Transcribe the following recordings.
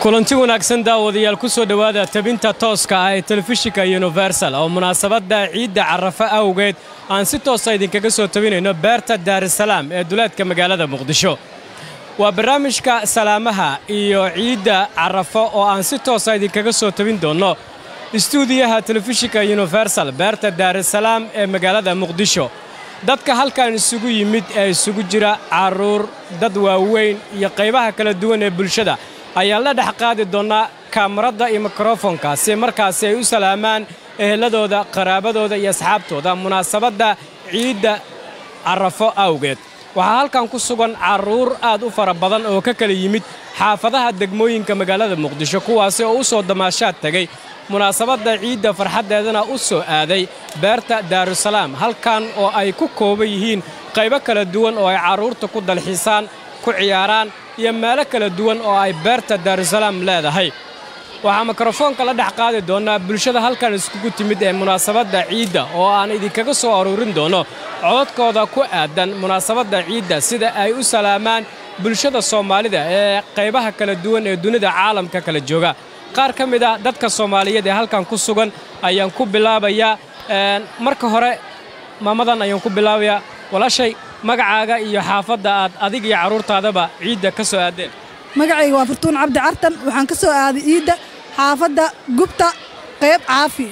kulanti wanaagsan daawadayaal ku soo dhowaada tabinta tooska ah ee telefishinka universal oo munaasabadda ciidda carafo awgeed aan si toosa idinkaga soo tabinayno beerta daarusalaam ee duleedka magaalada muqdisho waa barnaamijka salaamaha iyo ciidda carafo oo aan si toosa idinkaga soo tabin doonno istuudiyaha telefishinka universal beerta daarusalaam ee magaalada muqdisho dadka halkan isugu yimid ee isugu jira carruur dad waaweyn iyo qaybaha kala duwan ee bulshada ayaan la dhex qaadi doonnaa kaamarada iyo mikrofonka si markaasi ay u salaamaan eheladooda qaraabadooda iyo asxaabtooda munaasabadda ciidda carafo awgeed waxaa halkan ku sugan carruur aad u fara badan oo ka kala yimid xaafadaha degmooyinka magaalada muqdisho kuwaasi oo u soo damaashaad tegay munaasabadda ciidda farxaddeedana u soo aaday beerta daarusalaam halkan oo ay ku kooban yihiin qaybo kala duwan oo ay carruurta ku dalxiisaan ku ciyaaraan iyo meelo kala duwan oo ay beerta daarusalaam leedahay waxaa mikrofoonka la dhex qaadi doonnaa bulshada halkan iskugu timid ee munaasabadda ciidda oo aan idinkaga soo aruurin doonno cododkooda ku aadan munaasabadda ciidda sida ay u salaamaan bulshada soomaalida ee qaybaha kala duwan ee dunida caalamka kala jooga qaar ka mid ah dadka soomaaliyeed ee halkan ku sugan ayaan ku bilaabayaa marka hore maamadan ayaan ku bilaabayaa walaashay magacaaga iyo xaafadda aad adig iyo carruurtaadaba ciidda ka soo aadeen magacayga waa furtuun cabdi cartan waxaan ka soo aaday ciidda xaafadda gubta qayb caafi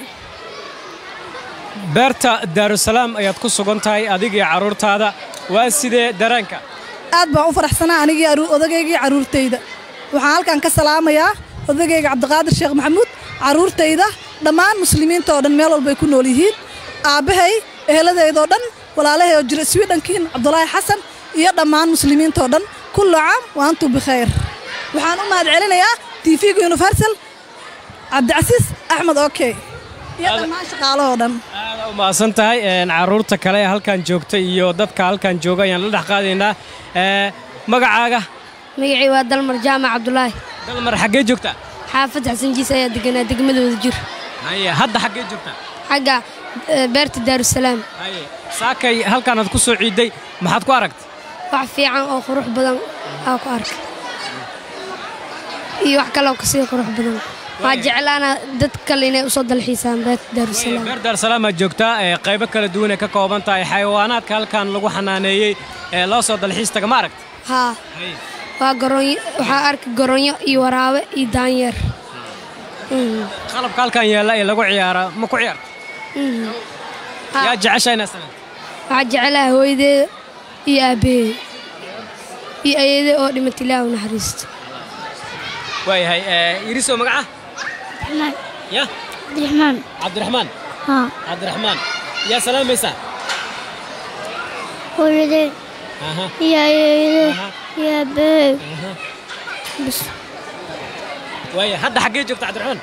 beerta daarusalaam ayaad ku sugan tahay adig iyo carruurtaada waa sidee dareenka aad baan u faraxsanaa anigii odageygii carruurtayda waxaan halkan ka salaamayaa odagayga cabdiqaadir sheekh maxamuud carruurtayda dhammaan muslimiinta oo dhan meel walbay ku nool yihiin aabbahay eheladeydoo dhan walaalahay oo jira swidhankiin cabdulaahi xasan iyo dhammaan muslimiintao dhan kullu caam wa antum bikhayr waxaan u mahad celinayaa tv-ga universal cabdicasiis axmed okey iyo dhammaan shaqaalahoo dhan aada u mahadsan tahay carruurta kale ee halkan joogta iyo dadka halkan jooga ayaan la dhex qaadaynaa magacaaga magacii waa dalmar jaamac cabdulaahi dalmar xaggee joogtaa xaafad xasan jiis ayaa deganaa degmadooda jir haye hadda xaggee joogtaa xagga beerta daarusalaam haye saakay halkaanaad ku soo ciidday maxaad ku aragtay wax fiican oo qurux badan aa ku arkay iyo wax kaleoo kasii qurux badan waa jeclaana dad kale inay usoo dalxiisaan beerta daarusalaam beer daarusalaam aad joogtaa ee qaybo kala duwan ay ka kooban tahay xayawaanaadka halkan lagu xanaaneeyey ee loo soo dalxiis taga ma aragta haa waa garoonyo waxaa arkay garoonyo iyo waraabe iyo daanyeer qalabka halkan yaalla ee lagu ciyaara ma ku ciyaarta yaa jecesha inaad sameyn waxaa jeclaha hooyadeeda iyo aabbaheeda iyo ayade oo dhimat ilaahu naxariisto waayahay iriso magaca ya cabdiraxmaan cabdiraxmaan haa cabdiraxmaan yaa salaamaysaa hooyadeen aha iyo ayeeyadee aha iyo aabbaheed aha bas waaya hadda xaggee joogta cabdiraxmaan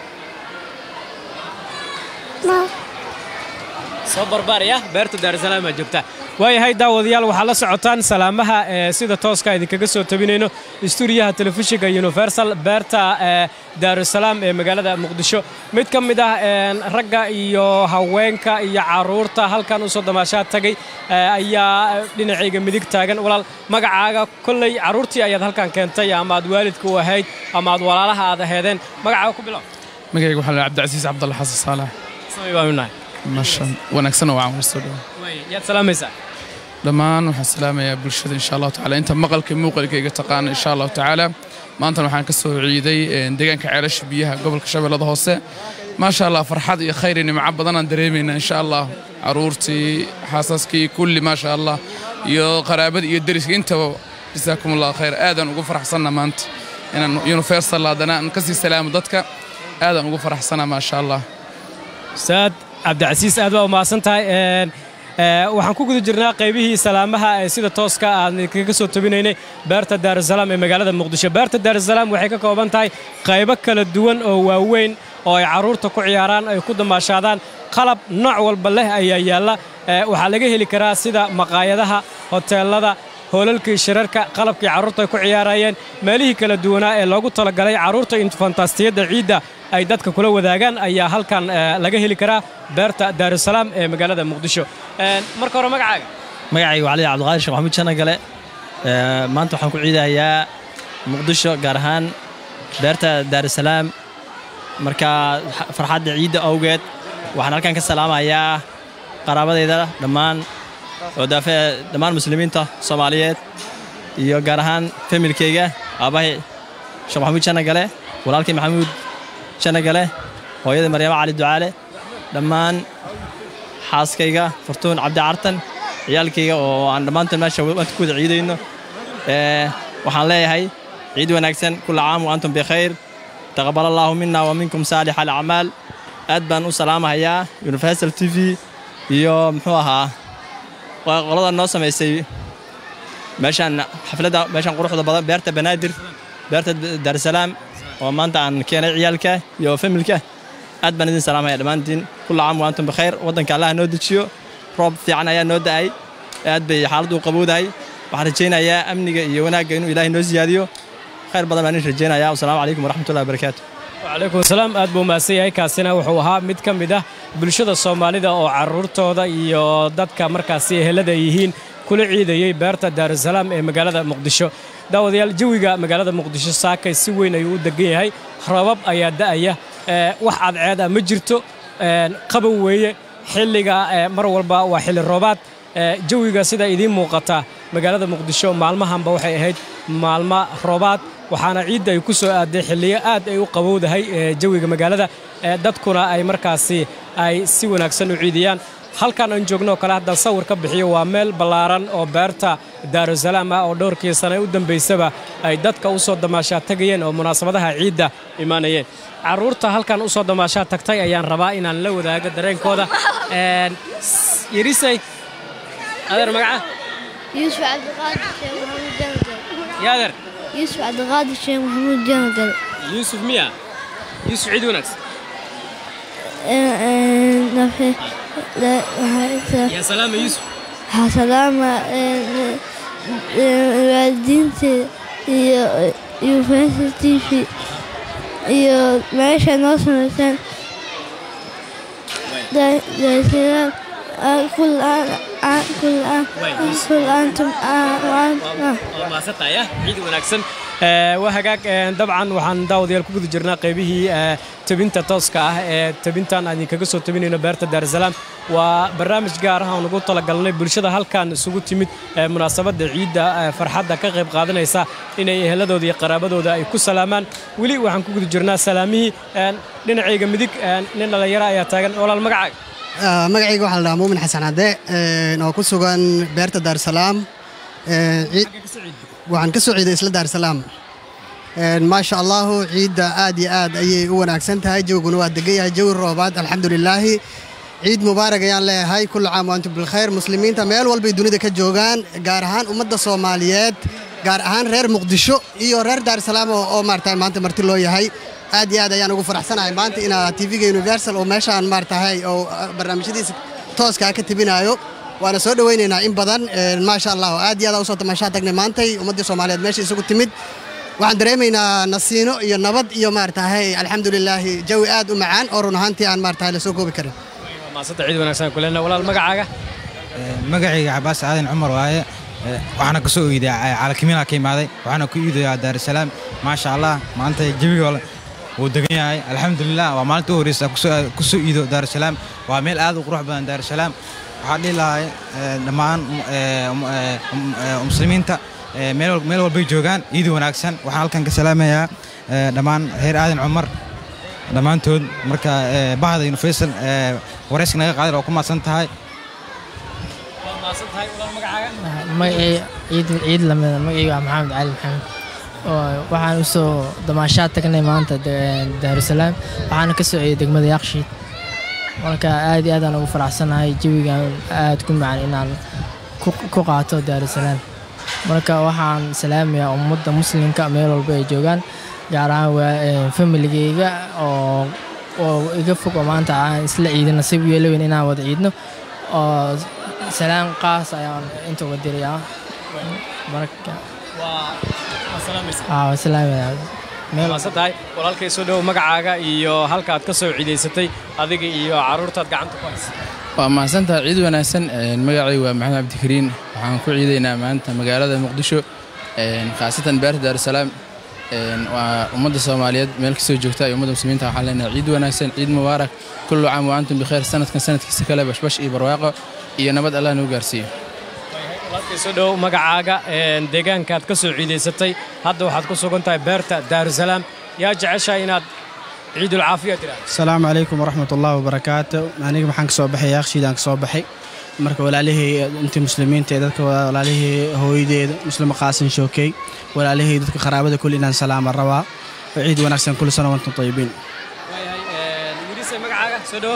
ma soo barbaaraya beerta daarusalaam aad joogtaa waayahay daawadayaal waxaad la socotaan salaamaha ee sida tooska idinkaga soo tabinayno istuudiyaha telefishinka universal beerta ee daarusalaam ee magaalada muqdisho mid ka mid ah ragga iyo haweenka iyo carruurta halkan usoo damaashaad tagay ayaa dhinacayga midig taagan walaal magacaaga kolley carruurtii ayaad halkan keentay ama aad waalidka u ahayd ama aad walaalaha aad aheedeen magacaaga ku bilow magayga waxaa la cabdicasiis cabdalle xasan saalax samay baanu nahay masha wanaagsan oo waan soo dhawa yaad salaamaysaa dhammaan waxaan salaamayaa bulshada insha allahu tacaala inta maqalka muuqalka iga taqaana insha allahu tacaala maantana waxaan ka soo ciiday deegaanka ceelasha biyaha gobolka shabeellada hoose maasha allah farxad iyo khayr iyo nimco badanaan dareemaynaa insha allah caruurtii xaasaskii kulli maasha allah iyo qaraabada iyo deriska intaba jasaakum allah khayr aadaan ugu faraxsanna maanta inaan universal haddana aan kasii salaamo dadka aadaan ugu faraxsanaa maasha allah ustaad cabdicasiis aad baa u mahadsan tahay waxaan ku guda jirnaa qaybihii salaamaha ee sida tooska aan kaga soo tabinaynay beerta daarusalaam ee magaalada muqdisho beerta daarusalaam waxay ka kooban tahay qaybo kala duwan oo waaweyn oo ay carruurta ku ciyaaraan ay ku damaashaadaan qalab nooc walba leh ayaa yaalla waxaa laga heli karaa sida maqaayadaha hoteellada hoolalkii shirarka qalabkii carruurta ay ku ciyaarayeen meelihii kala duwanaa ee loogu talagalay carruurta infantastiyadda ciidda ay dadka kula wadaagaan ayaa halkan laga heli karaa beerta daarusalaam ee magaalada muqdisho marka hore magacaaga magacayga waa cali cabdiqaadir sheekh maxamuud janagale maanta waxaan ku ciidayaa muqdisho gaar ahaan beerta daarusalaam marka farxadda ciidda awgeed waxaan halkan ka salaamayaa qaraabadayda dhammaan oo daafe dhammaan muslimiinta soomaaliyeed iyo gaar ahaan familkayga aabbahay sheekh maxamuud janagale walaalkay maxamuud janagale hooyada maryamo cali ducaale dhammaan xaaskayga furtuun cabdi cartan ciyaalkayga oo aan dhammaantood meesha maanta ku wada ciidayno waxaan leeyahay ciid wanaagsan kulla caam wa antum bikhayr taqabbal allaahu mina wa minkum saalix alacmaal aad baan u salaamahayaa universal t v iyo muxuu ahaa qolada noo samaysay meeshaan xafladda meeshaan quruxda badan beerta banaadir beerta daarusalaam oo maanta aan keenay ciyaalka iyo familka aad baan idin salaamaya dhammaantiin kulla caam wa antum bikhayr waddanka allaha noo dejiyo roob fiican ayaa noo da'ay aad bay xaaladdu u qabowdahay waxaan rajaynayaa amniga iyo wanaagga inuu ilaahay noo siyaadiyo khayr badan baan idin rajaynayaa wasalaamu calaykum waraxmatullahi wabarakaatu wacalaykum asalaam aad buu mahadsan yahay kaasina wuxuu ahaa mid ka mid ah bulshada soomaalida oo carruurtooda iyo dadka markaasi ehelada yihiin kula ciidayey beerta daarusalaam ee magaalada muqdisho daawadayaal jawiga magaalada muqdisho saakay si weyn ayuu u degan yahay rabab ayaa da'aya wax cadceed ah ma jirto qabow weeye xilliga mar walba waa xilli roobaad jawiga sida idiin muuqata magaalada muqdisho maalmahanba waxay ahayd maalmo roobaad waxaana ciidda ay ku soo aaday xilliyo aad ay u qabowdahay jawiga magaalada dadkuna ay markaasi ay si wanaagsan u ciidiyaan halkan aan joogno oo kale haddaan sawir ka bixiyo waa meel ballaaran oo beerta daarusalaam ah oo dhowrkii sane u dambaysaba ay dadka u soo damaashaa tegayeen oo munaasabadaha ciidda imaanayeen carruurta halkan u soo damaashaa tagtay ayaan rabaa inaan la wadaago dareenkooda yarisay adeer magaca يوسف عبد القادر الشيخ محمود جنقل yaa adeer يوسف عبد القادر الشيخ محمود جنقل yuusuf miya yuusuf ciid wanaagsan نفي لا yaa salaama yuusuf سلامة waalidiinta iyo university iyo meesha noo samaysaan daasalaam kul aan kul aan kul aantum waa maasantaya ciid wanaagsan waa hagaag dabcan waxaan daawadayaal ku guda jirnaa qaybihii tabinta tooska ah ee tabintan aan idinkaga soo tabinayno beerta daarusalaam waa barnaamij gaar ah oo nagu talagalnay bulshada halkan isugu timid munaasabadda ciidda farxadda ka qayb qaadanaysa inay eheladooda iyo qaraabadooda ay ku salaamaan weli waxaan ku guda jirnaa salaamihii dhinacayga midig nin dhallinyaro ayaa taagan walaal magacaaga magacayga waxaa la dhahaa muumin xasan cadde oo ku sugan beerta daarusalaam waxaan ka soo ciiday isla daarusalaam maasha allahu ciidda aad iyo aad ayay u wanaagsan tahay jawiguna waa degan yahay jawi roobaad alxamdulilaahi ciid mubaarak ayaan leeyahay kullu caam wa antum bilkhayr muslimiinta meel walbay dunida ka joogaan gaar ahaan ummadda soomaaliyeed gaar ahaan reer muqdisho iyo reer daarusalaam oo maarata maanta marti loo yahay aad iyo aad ayaan ugu faraxsanahay maanta inaa tv-ga universal oo meeshaan maaratahay oo barnaamijyadiisa tooskaa ka tebinaayo waana soo dhowaynaynaa in badan maasha allah aad iyo aad usoo tamashaa tagnay maantay ummaddii soomaaliyeed meesha isugu timid waxaan dareemaynaa nasiino iyo nabad iyo maaratahay alxamdulilaahi jawi aad u macaan oo run ahaantii aan maaratahay lasoo koobi karin maasanta ciid wanaagsan kulena walaal magacaaga magacayga cabaas aadan cumar waaye waxaana ka soo iiday caalakimiina ka imaaday waxaana ku iidayaa daarusalaam maasha allah maanta jawiga wuu degan yahay alxamdulilah waa maalinta u horeysa ku soo iido daarusalaam waa meel aad u qurux badan daarusalaam waxaan dhihi lahay dhammaan muslimiinta meel walbay joogaan iidi wanaagsan waxaan halkan ka salaamayaa dhammaan reer aadan cumar dhammaantood marka bahda universal warayska naga qaadan oo ku maadsan tahay magacay ciid lamida magacayga waa maxamed cali maxamed waxaan u soo damaashaad tagnay maanta daarusalaam waxaana ka soo ciyay degmada yaaqshiid marka aad iyo aadaan ugu faraxsanahay jawigan aad ku macan inaan ku qaato daarusalaam marka waxaan salaamayaa ummadda muslimka meel walba ay joogaan gaar ahaan familigeyga oo oo iga fog oo maanta aan isla ciidin nasiib yeelaweyn inaan wada ciidno oo salaan qaas ayaan inta uga dirayaa marka maasantahay walaalkay soo dhowow magacaaga iyo halka aad ka soo ciidaysatay adiga iyo carruurtaad gacanta ku haysa waa mahadsantaha ciid wanaagsan magacay waa maxamed cabdikariin waxaan ku ciidaynaa maanta magaalada muqdisho khaasatan beerta daarusalaam een, waa ummadda soomaaliyeed meel kastoo joogta iyo ummadda muslimiinta waxaan leenahay ciid wanaagsan ciid mubaarak kullu caam wa antum bikheer sanadkan sanadkiisa kale bashbash iyo barwaaqo iyo nabad allah nagu gaarsiiyo walaalkay soo dhow magacaaga een, deegaankaad ka soo ciidaysatay hadda waxaad ku sugan tahay beerta daarusalaam yaa jeceshahay inaad ciidul caafiya tiraahdo asalaamu calaykum waraxmat ullahi wabarakaatu aniga waxaan ka soo baxay yaaqshiidaan ka soo baxay marka walaalihii intii muslimiinta ee dadka walaalihii hooyadeeda muslima qaasin shookey walaalihii dadka qaraabada kulli inaan salaama rabaa oo ciid wanaagsan kulli sano wantum tayibiin wiilise magacaaga soo dhowo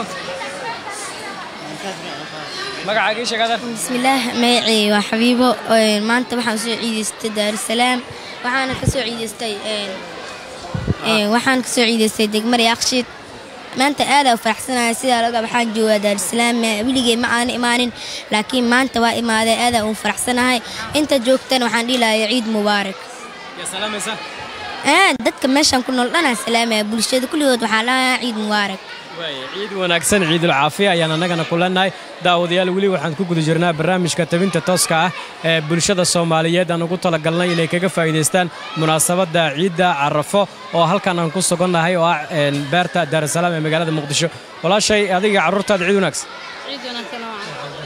magacaaga ii sheegada bismillaah magacay waa xabiibo een, maanta waxaan soo ciidaystay daarusalaam waxaana ka soo ciidaystay een, een, waxaan ka soo ciidaystay degmada yaaqshiid maanta aad u faraxsanahay sidaa laga waxaan joogaa daarusalaam weligay ma aan imaanin laakiin maanta waa imaaday aad u faraxsanahay inta joogtana waxaan dhihi lahaa ciid mubaarak yaa salaamaysa Aa, dadka meeshan ku nool dhanaa salaamaya bulshada kulligood waxaa lahaa ciid mubaarak waaya ciid wanaagsan ciidul caafiya ayaan annagana ku leenahay daawadayaal weli waxaan ku guda jirnaa barnaamijka tabinta tooska ah ee bulshada soomaaliyeed aan ugu talagalnay inay kaga faa'iidaystaan munaasabadda ciidda carafo oo halkan aan ku sugannahay oo ah een, beerta daarusalaam ee magaalada muqdisho walaashay adiga carruurtaada ciid wanaagsan ciid wanaagsan oo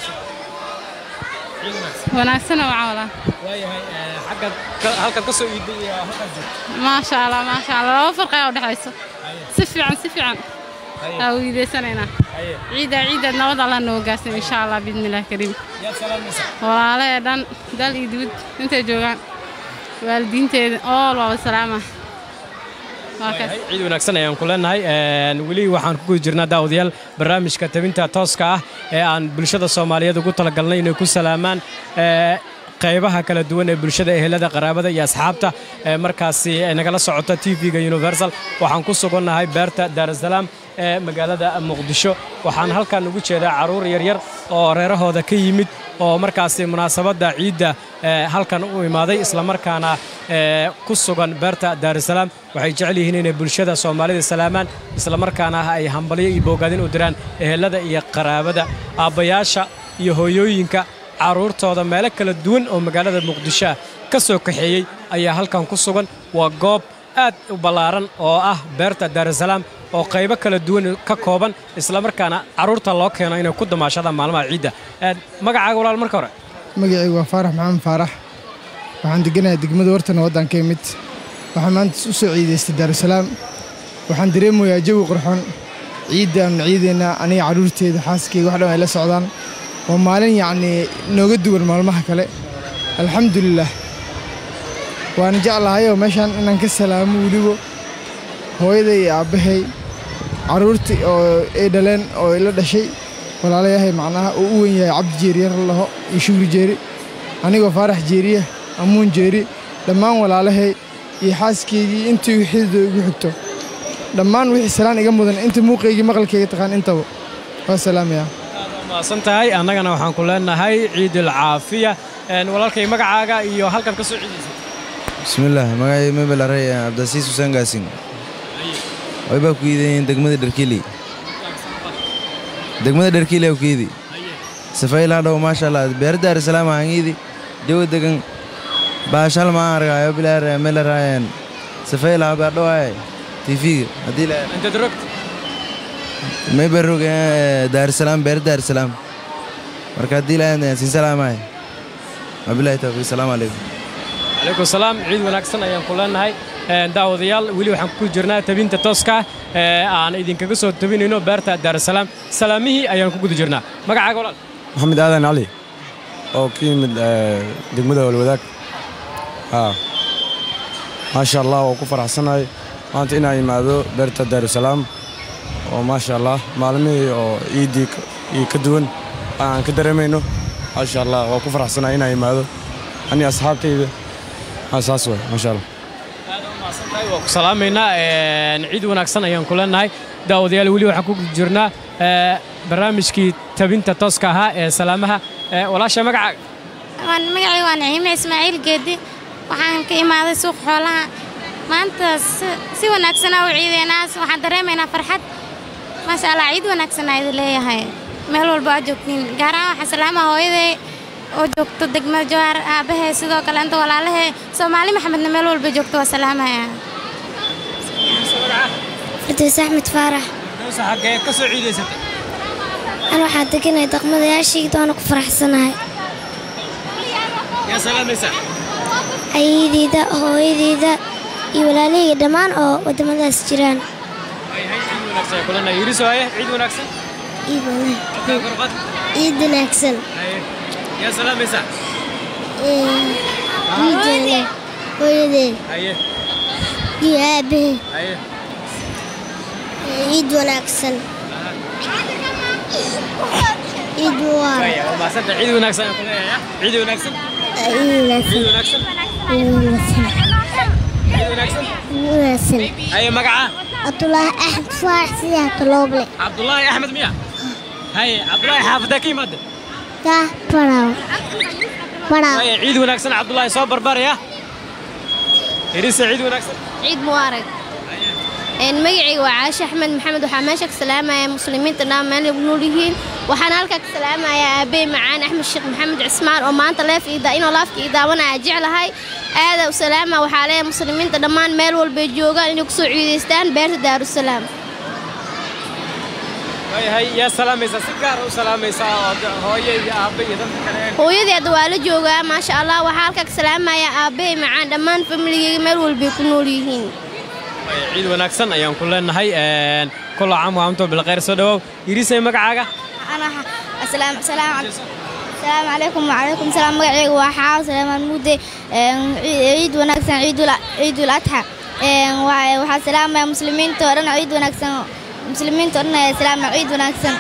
wanaagsan oo wala waayahay xaggaad halkaad ka soo iiday iyo halkaad joogto maasha allah maasha allah laba farqi ayaa u dhexayso si fiican si fiican aa weydiisanaynaa ciidda ciidda nabad allah noo gaarsan insha allah biidnillahi kariim yaad salaamaysaa walaalahee dhan dal iyo dibad intay joogaan waalidiinteeda ool waaba salaama waa kaas ciid wanaagsan ayaan ku leenahay Een, weli waxaan ku guda jirnaa daawadayaal barnaamijka tabinta tooska ah ee aan bulshada soomaaliyeed ugu talagalnay inay ku salaamaan ee, qaybaha kala duwan ee bulshada ehelada qaraabada iyo asxaabta ee markaasi ee nagala socota tv-ga universal waxaan ku sugannahay beerta daarusalaam ee magaalada muqdisho waxaan halkan ugu jeedaa carruur yaryar oo reerahooda ka yimid oo markaasi munaasabadda ciidda ee, halkan u imaaday islamarkaana ee, ku sugan beerta daarusalaam waxay jecel yihiin inay bulshada soomaalida salaamaan islamarkaana ay hambalyo iyo boogaadin u diraan ehelada iyo qaraabada aabbayaasha iyo hooyooyinka carruurtooda meelo kala duwan oo magaalada muqdisho ah ka soo kaxeeyey ayaa halkan ku sugan waa goob aad u ballaaran oo ah beerta daarusalaam oo qaybo kala duwan ka kooban islamarkaana carruurta loo keeno inay ku damaashadaan maalmaha ciidda Een, magacaaga walaal marka hore magacaygu waa faarax maxamed faarax waxaan deganahay degmada wartana waddanka imid waxaan maanta u soo ciidaystay daarusalaam waxaan dareemayaa jawi qurxoon ciiddaanu ciidaynaa aniga carruurteeda xaaskeyga wax dhan ay la socdaan waa maalin yacnii nooga duwan maalmaha kale alxamdulilaah waana jeclahayoo meeshaan inaan ka salaamo weliba hooyaday iyo aabbahay carruurtii oo ay dhaleen oo ila dhashay walaalayahay macnaha uu u wen yahay cabdi jeeriyar laho iyo shugri jeeri anigoo faarax jeeriya amuun jeeri dhammaan walaalahay iyo xaaskeygii intii wixidoo igu xigto dhammaan wixii salaan iga mudan inta muuqaygii maqalkayga taqaan intaba waa salaamayaa maasan tahay annagana waxaan ku leenahay ciidul caafiya Een, walaalkay magacaaga iyo halkan ka soo ciidaysay bismillaah magacay mebel arey cabdasiis xuseen gaasin way baa ku iidayiin degmada dharkili degmada dharkili aa ku iidi safayla dhow maasha allah beer daarusalaam hangiidi jawi degan baashal maan argaayo bilaar melaraayan safayla baa dhowaay tifiga haddii la intaad rogta may baa rog daarusalaam beer daarusalaam marka haddii la siin salaamaay wabilahi tawfiiq salaamu calaykum calaykum salaam ciid wanaagsan ayaan ku leenahay Een, daawadayaal weli waxaan ku jirnaa tabinta tooska ah ee aan idinkaga soo tabinayno beerta daarusalaam salaamihii ayaan ku guda jirnaa magacaaga walaal maxamed aadan cali oo ka yimid eh, degmada walwadaag haa maasha allah waa ku faraxsanahay maanta inaan imaado beerta daarusalaam oo maasha allah maalmihii oo ciiddii ka- iyo ka duwan aan ka dareemayno maasha allah waa ku faraxsanahay inaan imaado ani asxaabtayda haa saas waay maasha allah waa ku salaamaynaa Een, ciid wanaagsan ayaan ku leenahay daawadayaal weli waxaan ku guda jirnaa ee, barnaamijkii tabinta tooska ahaa ee salaamaha Ee, walaasha magacaaga waan magacay waa naciime ismaaciil geedi waxaan ka imaaday suuq xoolaha maanta si- si wanaagsanaa u ciideynaa waxaan dareemaynaa farxad maasha allah ciid wanaagsan aa idin leeyahay meel walba aad joogtiin gaar ahaan waxaan salaamaha hooyaday oo joogto degmada jawaar aabahee sidoo kale inta walaalahee soomaali maxamedna meel walba joogto waa salaamaya fardows axmed faarax dowsa xaggee ka soo ciidaysatay an waxaa deganay daqmadayaashayda waana ku faraxsanahay yaa salaamaysaa ayadeyda hooyadeyda iyo walaalahayga dhammaan oo waddamadaas jiraan ciid wanaagsan ay kulana yiriso haye ciid wanaagsan Halkaa kor u qaad. ciid wanaagsan Haye. yaa salaamaysaa ciideeda hooyadeed haye iyo aabbahe haye ciid wanaagsan ciid mubaarag Waya, waa mahadsantahay. ciid wanaagsan aan ku leeyahay ciid wanaagsan ciid wanaagsan ciid wanaagsan ciid ciid wanaagsan wanaagsan ciid wanaagsan haye magaca cabdulaahi axmed faarax sidaa talooble cabdulaahi axmed miya haye cabdulaahi xaafadee ka yimaade taa baraw baraw Waya, ciid wanaagsan cabdulaahi soo barbaraya irise ciid wanaagsan ciid mubaarag magacayga waa caashe axmed maxamed waxaa meesha ka salaamaya muslimiinta dhammaan meel ay ku nool yihiin waxaan halkaa ka salaamayaa aabey macaan axmed sheekh maxamed cismaan oo maanta leef inuu laafka ii daawanaya jeclahay aada u salaama waxaa leeyahay muslimiinta dhammaan meel walbay joogaan inay kusoo ciidaystaan beerta daarusalaam waayahay yaa salaamaysaa si gaara u salaamaysaa oo de- hooyo iyo aabbe iyo dadka kale hooyadii hadda waa la joogaa maasha allah waxaa halkaa ka salaamayaa aabey macaan dhammaan familigeyga meel walbay ku nool yihiin Waya, ciid wanaagsan ayaan ku leenahay een, kulla caam wa antum bilkhayr soo dhawow irisay magacaaga السلام السلام السلام عليكم وعليكم السلام magacayga waa xaaw salaamaan mudde ciid wanaagsan ciidul ciidul adxa waxaa salaamaya muslimiinta oo dhan ciid wanaagsan muslimiinta oo dhan ayaa salaamaya ciid wanaagsan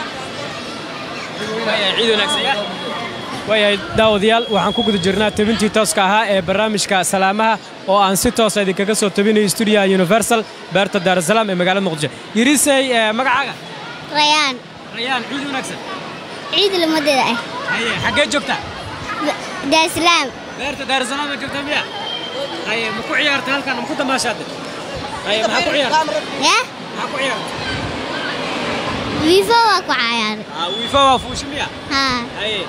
Waya, ciid wanaagsan ya waayahay daawadayaal waxaan ku guda jirnaa tabintii tooska ahaa ee barnaamijka salaamaha oo aan si toosa idinkaga soo tabinayo stuudiyaha universal beerta daarusalaam ee magaalada muqdisho irisay ee, magacaaga rayaan rayaan ciid wanaagsan ciid lamadeeda ah haye xaggee joogtaa daarsalaam beerta daarusalaam ee joogtaa miya haye ma ku ciyaartay halkan ma ku damaashaade haye maxaa ku ciyaartay ya maxaa ku ciyaartay wiifo waa ku cayaaray Ah, wiifa waa fuushi miya haa haye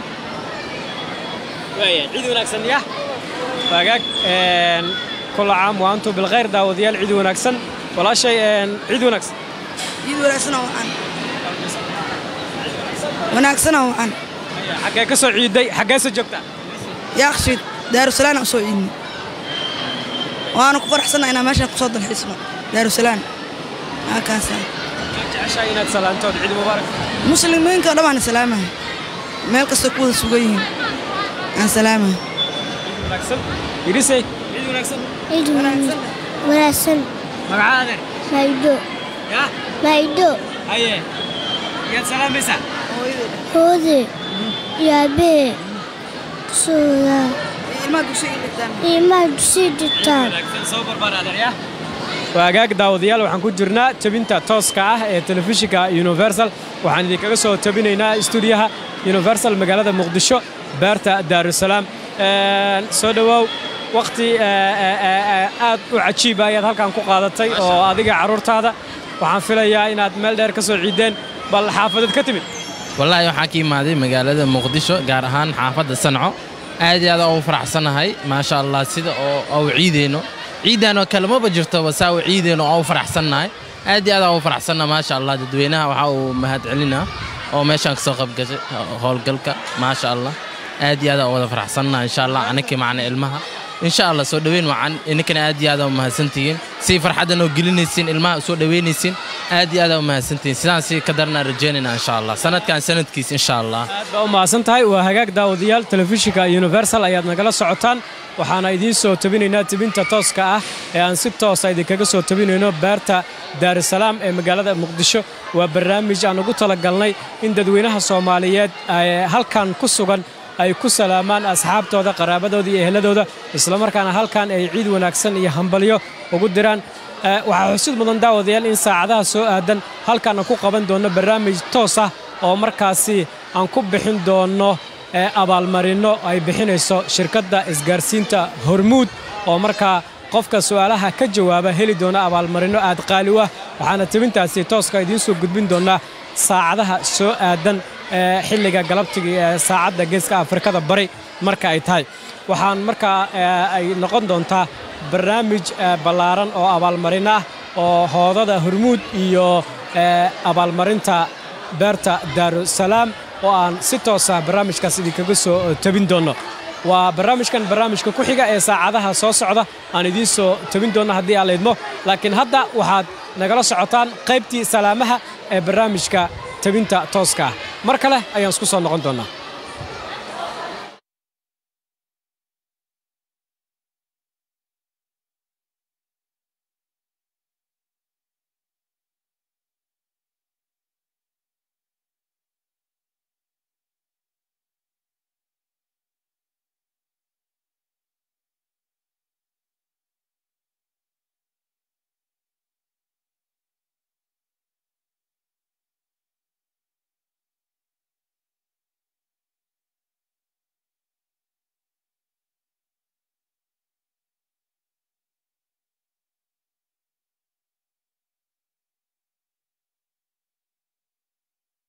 waaya ciid wanaagsan ya waagaag een, kulla caam wa antum bilkhayr daawadayaal ciid wanaagsan walaashay een, ciid wanaagsan ciid wanaagsanoo wacan wanaagsanoo wacan xaggee ka soo ciiday xaggeese joogtaa yaaqshiid daarusalaana usoo ciidni waana ku faraxsanna inaan meeshaan kusoo dalxiisno daarusalaan halkaasa jeceshahay inaad salaantood ciid mubaarak muslimiinka oo dhan baan salaamahay meel kastoo ku wada sugan yihiin aan salaamahay wanaagsan irisay ciid wanaagsan ciid wanaagsan magacaa adeer maydho ya maydho haye yaad salaamaysaa hoode iyo aabbahe kusooda ilmaha dugsiga dhigtaan ilmaha dugsiga dhigtaan wanaagsan soo barbaar adeer ya waagaag daawadayaal waxaan ku jirnaa tabinta tooska ah ee telefishinka universal waxaan idinkaga soo tabinaynaa stuudiyaha universal magaalada muqdisho beerta daarusalaam Een, soo dhowaaw waqti aad u cajiiba ayaad halkan ku qaadatay oo adiga carruurtaada waxaan filayaa inaad meel dheer ka soo ciideen bal xaafadeed ka timid wallaahi waxaa ka imaaday magaalada muqdisho gaar ahaan xaafadda sanco aad iyo aad ugu faraxsanahay maasha allah sida oo au ciideyno ciidanoo kalemaba jirtoba saa u ciideyno oo u faraxsannahay aad iyo aad ugu faraxsanna maasha allah dadweynaha waxaa uu mahad celinaa oo meeshaan kasoo qaybgashay howlgalka maasha allah aad iyo aad ugu wada faraxsannaha insha allah anakii macna ilmaha insha allah soo dhoweyn wacan ininkana aad iyo aad u mahadsantihiin si farxaddan oo gelinaysiin ilmaha u soo dhoweynaysiin aad iyo aad u mahadsantihiin sidaan si ka daranaa rajaynayna insha allah sanadkan sanadkiis insha allah aad baa u mahadsan tahay waa hagaag daawadayaal telefishinka universal ayaad nagala socotaan waxaana idiin soo tabinaynaa tebinta tooska ah ee aan si toosa idinkaga soo tabinayno beerta daarusalaam ee magaalada muqdisho waa barnaamij aan ugu talagalnay in dadweynaha soomaaliyeed ay halkan ku sugan ay ku salaamaan asxaabtooda qaraabadooda iyo ehladooda islamarkaana halkan ay ciid wanaagsan iyo hambalyo ugu diraan Eh, waxaa xusid mudan daawadayaal in saacadaha soo aadan halkaan aan ku qaban doonno barnaamij toos ah oo markaasi aan ku bixin doonno eh, abaalmarinno ay bixinayso shirkadda isgaarsiinta hormuud oo markaa qofka su'aalaha ka jawaaba heli doona abaalmarinno aad qaali u ah waxaana tebintaasi tooska idiin soo gudbin doonnaa saacadaha soo aadan ee xilliga galabtiga ee saacadda geeska afrikada bari marka ay tahay waxaan markaa ay noqon doontaa barnaamij ballaaran oo abaalmarin ah oo hoodada hormuud iyo abaalmarinta beerta daarusalaam oo aan si toosa barnaamijkaas idinkaga soo tabin doonno waa barnaamijkan barnaamijka ku xiga ee saacadaha soo socda aan idiin soo tabin doonno haddii aan laydmo laakiin hadda waxaad nagala socotaan qaybtii salaamaha ee barnaamijka tabinta tooska ah mar kale ayaan isku soo noqon doonnaa